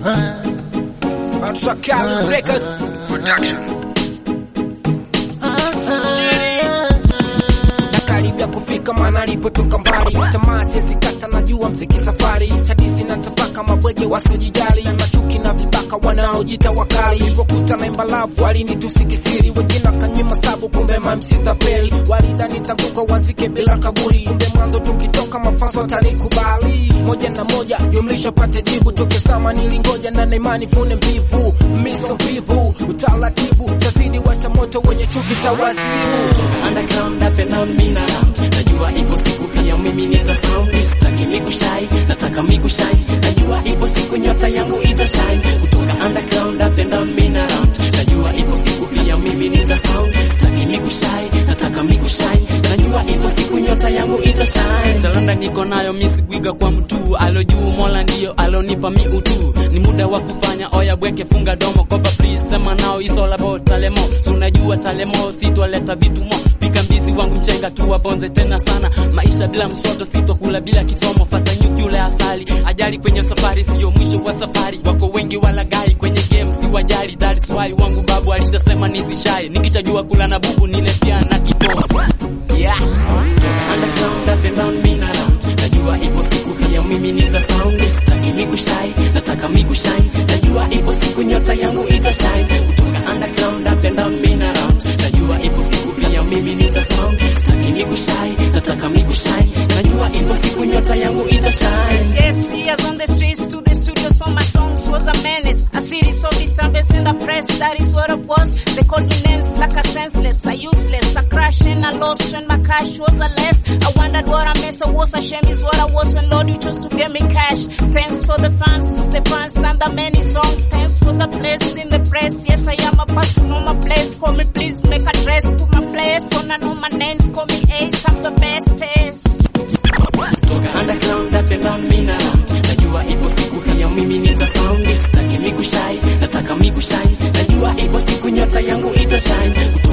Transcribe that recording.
Shakali Records Production. nakaribia kufika maana alipotoka mbali tamaa siesikata najua mziki safari chadisi na tapaka mabwege wasiojijali machuki na vibaka wanaojita wakali ipokuta na imbalavu walinitusikisiri wengine wakanyima sabu kumbe mamsitapeli walidhani takuka wanzike bila kaburi kumbe mwanzo tukitoka mafaso atanikubali moja na moja jumlisha pate jibu toke sama nilingoja na naimani fune mbivu miso vivu utaratibu tazidi wacha moto wenye chuki tawazimu underground up and down mean around najua ipo siku pia mimi nita sound sitaki mikushai nataka mikushai najua ipo siku nyota yangu itashine kutoka underground up and down mean around najua ipo siku pia mimi nita sound sitaki mikushai nataka mikushai najua ipo siku nyota yangu itashine talanda niko nayo misigwiga kwa mtu alo juu mola ndiyo alonipa mi utu ni muda wa kufanya oya bweke funga domo kopa please sema nao isola bo talemo so unajua talemo sitwaleta vitu mo pika mbizi wangu mchenga tu wabonze tena sana maisha bila msoto sitokula bila kisomo fata nyuki ule asali ajali kwenye safari siyo mwisho wa safari wako wengi walagai kwenye game si wajali that is why wangu babu alishasema nisishai nikichajua kula na bubu nile pia na kitofu yeah underground up and down mean around najua ipo siku pia mimi nita sound sitaki mikushai nataka mikushai najua ipo siku nyota yangu itashine kutoka underground up and down mean around najua ipo siku pia mimi nita sound sitaki mikushai nataka mikushai najua ipo siku nyota yangu itashine Yes, years on the streets to the studios for my songs was a menace. A series of disturbance in the press, that is what it was. They called me names like a senseless, a useless, a crash and a loss when my cash was a less. I wondered what I missed, I was a shame is what I was when Lord you chose to give me cash. Thanks for the fans, the fans and the many songs. Thanks for the place in the press. Yes, I am a past to know my place. Call me please, make a dress to my place. On I know my names, call me Ace, I'm the bestest. toka underground up and down mean around najua ipo siku pia mimi nita sound sitaki mikushai nataka mikushai najua ipo siku nyota yangu itashine